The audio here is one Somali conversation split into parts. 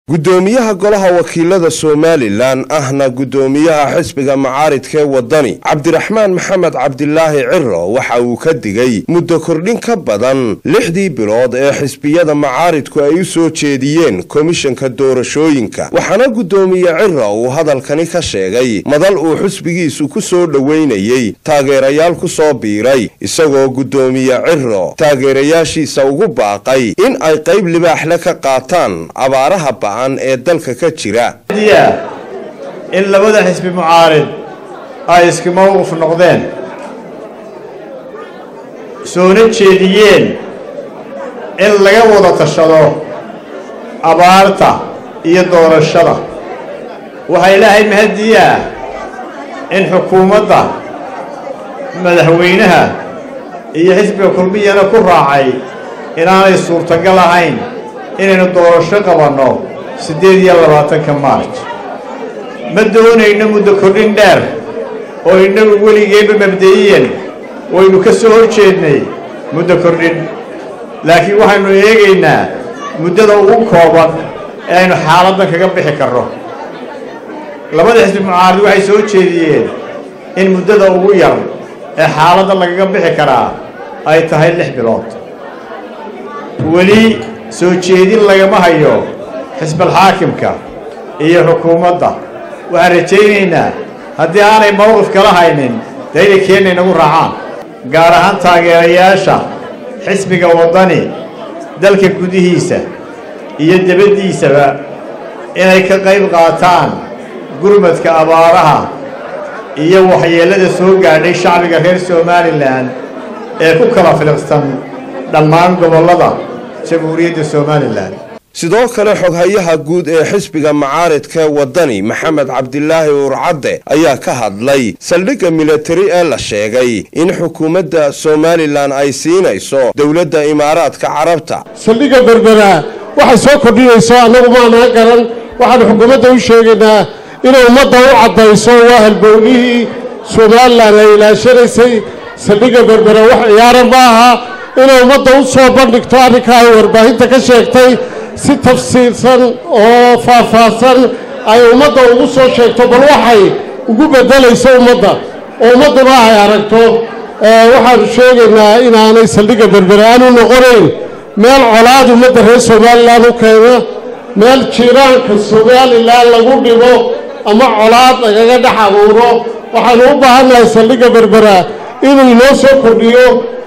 guddoomiyaha golaha wakiilada somalilan ahna guddoomiyaha xisbiga macaaridkee wadani cabdiraxmaan maxamed cabdilaahi ciro waxa uu ka digay muddo kordhin ka badan lixdii bilood ee xisbiyada macaaridku ay u soo jeediyeen komishanka doorashooyinka waxaana guddoomiye ciro uu hadalkani ka sheegay madal uu xisbigiisu ku soo dhoweynayey taageerayaal ku soo biiray isagoo guddoomiye ciro taageerayaashiisa ugu baaqay in ay qayb libaaxle ka qaataan abaaraha ba'an ee dalka ka jira in labada xisbi mucaarid ay iska mowqif noqdeen soona jeediyeen in laga wada tashado abaarta iyo doorashada waxaa ilaahay mahadiyaa in xukuumadda madaxweynaha iyo xisbiga kulmiyana ku raacay inaanay suurtagal ahayn inaynu doorasho qabanno siddeed iyo labaatanka maarj ma doonayno muddo kordhin dheer oo innagu weligeenba mabda'iyan waynu ka soo hor jeednay muddo kordhin laakiin waxaynu eegaynaa muddada ugu kooban ee aynu xaaladdan kaga bixi karno labada xisbi mucaarid waxay soo jeediyeen in muddada ugu yar ee xaaladda lagaga bixi karaa ay tahay lix bilood weli soo jeedin lagama hayo xisbalxaakimka iyo xukuumadda waxaan rajaynaynaa haddii aanay mowqif kala haynin dee inay keenna inagu raacaan gaar ahaan taageerayaasha xisbiga waddani dalka gudihiisa iyo debaddiisaba inay ka qayb qaataan gurmadka abaaraha iyo waxyeellada soo gaadhay shacbiga reer somalilan ee ku kala filiqsan dhammaan gobollada jamhuuriyadda somalilan sidoo kale xoghayaha guud ee xisbiga macaaridkee waddani maxamed cabdilaahi uurcadde ayaa ka hadlay saldhigga militari ee la sheegay in xukuumadda somalilan ay siinayso dowladda imaaraadka carabta saldhigga berbera waxay soo kordhinayso annagu maanaa garan waxaanu xukuumadda u sheegaynaa inay ummadda u caddayso waa halbownihii somalilan ay ilaashanaysay saldhigga berbera wax ciyaara ma aha inay ummadda u soo bandhigto arrinka ay warbaahinta ka sheegtay si tafsiirsan oo faahfaahsan ay ummadda ugu soo sheegto bal waxay ugu beddelayso ummadda oo ummadduna ay aragto waxaanu sheegaynaa inaanay saldhigga berbere aanu noqonayn meel colaad ummadda reer somalilan u keena meel jiiraanka somalilan lagu dhibo ama colaad lagaga dhex abuuro waxaanu u baahannahay saldhigga berbera inuu inoo soo kordhiyo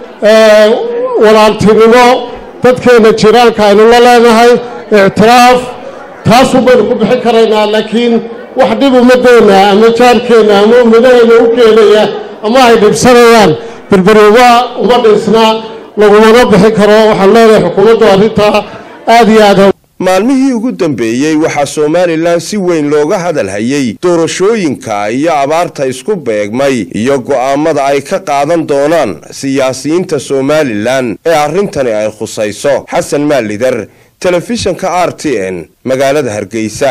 walaaltinimo dadkeenna jiraanka aynu la leenahay ictiraaf taasuu baynu ku bixin karaynaa laakiin wax dhib ummadeenna ama jaarkeenna ama ummadaheenna u keenaya ama ay dhibsanayaan berberuba uma dhisna lagumana bixin karo waxaan leenahay xukuumaddu arrintaa aad iyo aad maalmihii ugu dambeeyey waxaa somalilan si weyn looga hadalhayey doorashooyinka iyo abaarta isku beegmay iyo go'aamada ay ka qaadan doonaan siyaasiyiinta somalilan ee arrintani ay khusayso xasan maalidar telefishanka r t n magaalada hargeysa